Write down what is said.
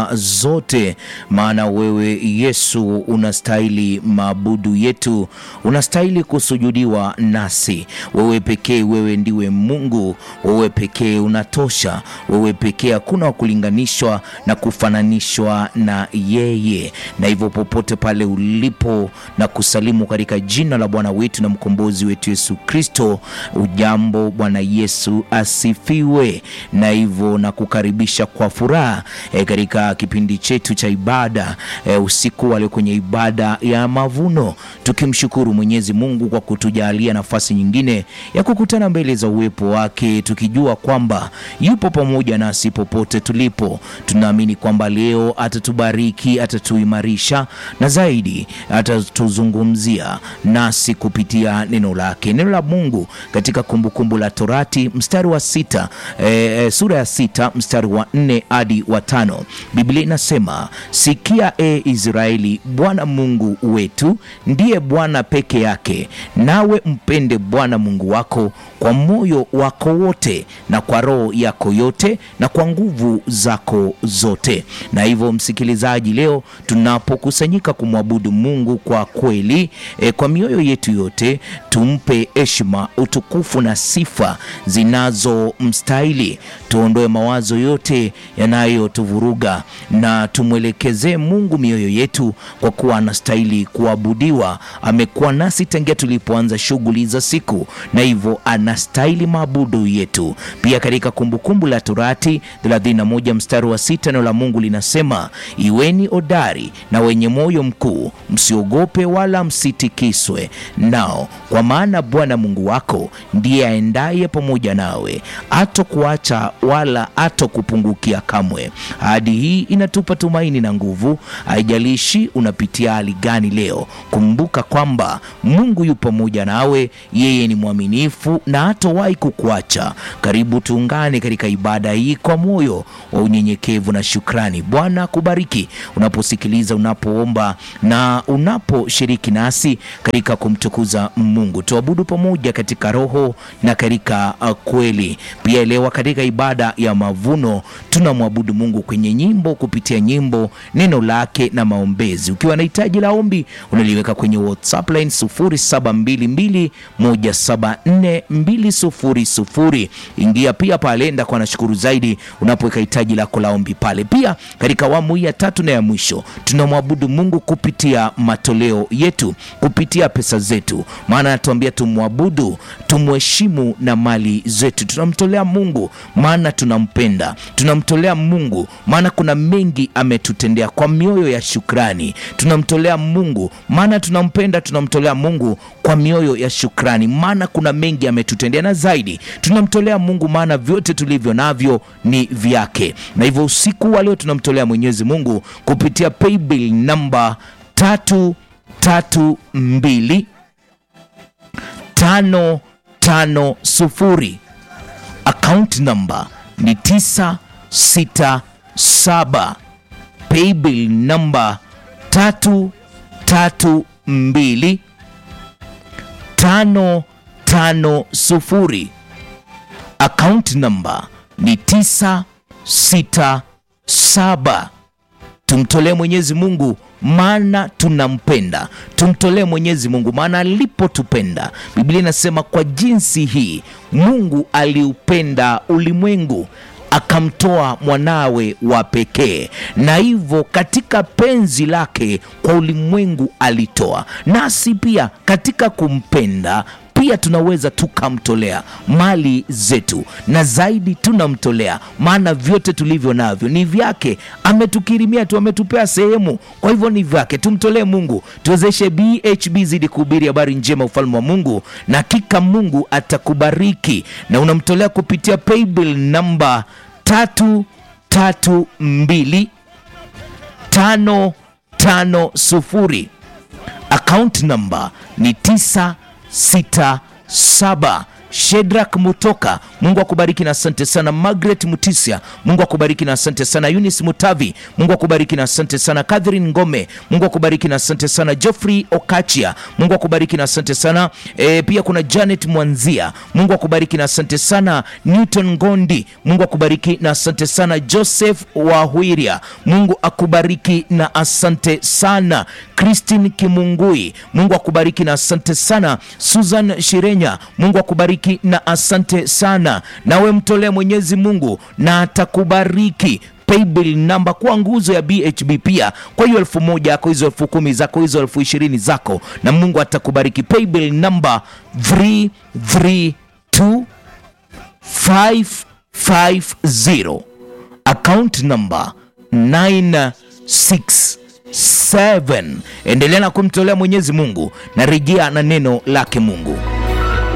sifa zote, maana wewe Yesu unastahili maabudu yetu, unastahili kusujudiwa nasi. Wewe pekee, wewe ndiwe Mungu, wewe pekee unatosha, wewe pekee hakuna wa kulinganishwa na kufananishwa na yeye. Na hivyo popote pale ulipo na kusalimu katika jina la Bwana wetu na mkombozi wetu Yesu Kristo. Ujambo, Bwana Yesu asifiwe. Na hivyo na kukaribisha kwa furaha e, katika kipindi chetu cha ibada e, usiku wa leo kwenye ibada ya mavuno, tukimshukuru Mwenyezi Mungu kwa kutujalia nafasi nyingine ya kukutana mbele za uwepo wake, tukijua kwamba yupo pamoja nasi popote tulipo. Tunaamini kwamba leo atatubariki, atatuimarisha na zaidi atatuzungumzia nasi kupitia neno lake, neno la Mungu katika Kumbukumbu la Torati mstari wa sita, e, sura ya sita mstari wa nne hadi wa tano. Biblia inasema sikia, e Israeli, Bwana Mungu wetu ndiye Bwana peke yake, nawe mpende Bwana Mungu wako kwa moyo wako wote na kwa roho yako yote na kwa nguvu zako zote. Na hivyo msikilizaji, leo tunapokusanyika kumwabudu Mungu kwa kweli e, kwa mioyo yetu yote, tumpe heshima, utukufu na sifa zinazomstahili. Tuondoe mawazo yote yanayotuvuruga na tumwelekezee Mungu mioyo yetu, kwa kuwa anastahili kuabudiwa. Amekuwa nasi tangia tulipoanza shughuli za siku, na hivyo anastahili maabudu yetu. Pia katika Kumbukumbu la Torati 31 mstari wa sita neno la Mungu linasema, iweni hodari na wenye moyo mkuu, msiogope wala msitikiswe nao, kwa maana Bwana Mungu wako ndiye aendaye pamoja nawe, hatokuacha wala hatokupungukia kamwe. Ahadi hii inatupa tumaini na nguvu. Haijalishi unapitia hali gani leo, kumbuka kwamba Mungu yu pamoja nawe. Yeye ni mwaminifu na hatowahi kukuacha. Karibu tuungane katika ibada hii kwa moyo wa unyenyekevu na shukrani. Bwana kubariki unaposikiliza, unapoomba na unaposhiriki nasi katika kumtukuza Mungu. Tuabudu pamoja katika roho na katika uh, kweli. Pia elewa, katika ibada ya mavuno tunamwabudu Mungu kwenye nyimbo, kupitia nyimbo, neno lake na maombezi. Ukiwa na hitaji la ombi unaliweka kwenye WhatsApp line 0722174200. Ingia pia pale, ndakuwa nashukuru zaidi unapoweka hitaji lako la ombi pale. Pia katika awamu hii ya tatu na ya mwisho tunamwabudu Mungu kupitia matoleo yetu, kupitia pesa zetu, maana anatuambia tumwabudu, tumheshimu na mali zetu. Tunamtolea Mungu maana tunampenda, tunamtolea Mungu maana kuna mengi ametutendea, kwa mioyo ya shukrani. Tunamtolea Mungu maana tunampenda, tunamtolea Mungu kwa mioyo ya shukrani, maana kuna mengi ametutendea, na zaidi tunamtolea Mungu maana vyote tulivyo navyo ni vyake. Na hivyo usiku wa leo tunamtolea Mwenyezi Mungu kupitia paybill namba tatu tatu mbili tano tano sufuri. Account number ni tisa sita saba. Paybill namba tatu tatu mbili tano tano sufuri. Account number ni tisa sita saba. Tumtolee Mwenyezi Mungu maana tunampenda. Tumtolee Mwenyezi Mungu maana alipotupenda, Biblia inasema kwa jinsi hii Mungu aliupenda ulimwengu akamtoa mwanawe wa pekee, na hivyo katika penzi lake kwa ulimwengu alitoa. Nasi pia katika kumpenda pia tunaweza tukamtolea mali zetu, na zaidi tunamtolea, maana vyote tulivyo navyo ni vyake. Ametukirimia tu, ametupea sehemu, kwa hivyo ni vyake. Tumtolee Mungu, tuwezeshe BHB zidi kuhubiri habari njema, ufalme wa Mungu, na hakika Mungu atakubariki. Na unamtolea kupitia paybill namba tatu tatu mbili tano tano sufuri. Account namba ni tisa sita saba Shedrak Mutoka, Mungu akubariki na asante sana. Margaret Mutisia, Mungu akubariki na asante sana. Eunice Mutavi, Mungu akubariki na asante sana. Catherine Ngome, Mungu akubariki na asante sana. Geoffrey Okachia, Mungu akubariki na asante sana. E, pia kuna Janet Mwanzia, Mungu akubariki na asante sana. Newton Ngondi, Mungu akubariki na asante sana. Joseph Wahwiria, Mungu akubariki na asante sana. Christine Kimungui, Mungu akubariki na asante sana. Susan Shirenya, Mungu akubariki na asante sana. Nawe mtolee Mwenyezi Mungu na atakubariki paybill namba kuwa nguzo ya BHB pia kwa hiyo elfu moja yako hizo elfu kumi zako hizo elfu ishirini zako na Mungu atakubariki. Paybill namba 332 550 account number 967. Endelea na kumtolea Mwenyezi Mungu na rejea na neno lake Mungu.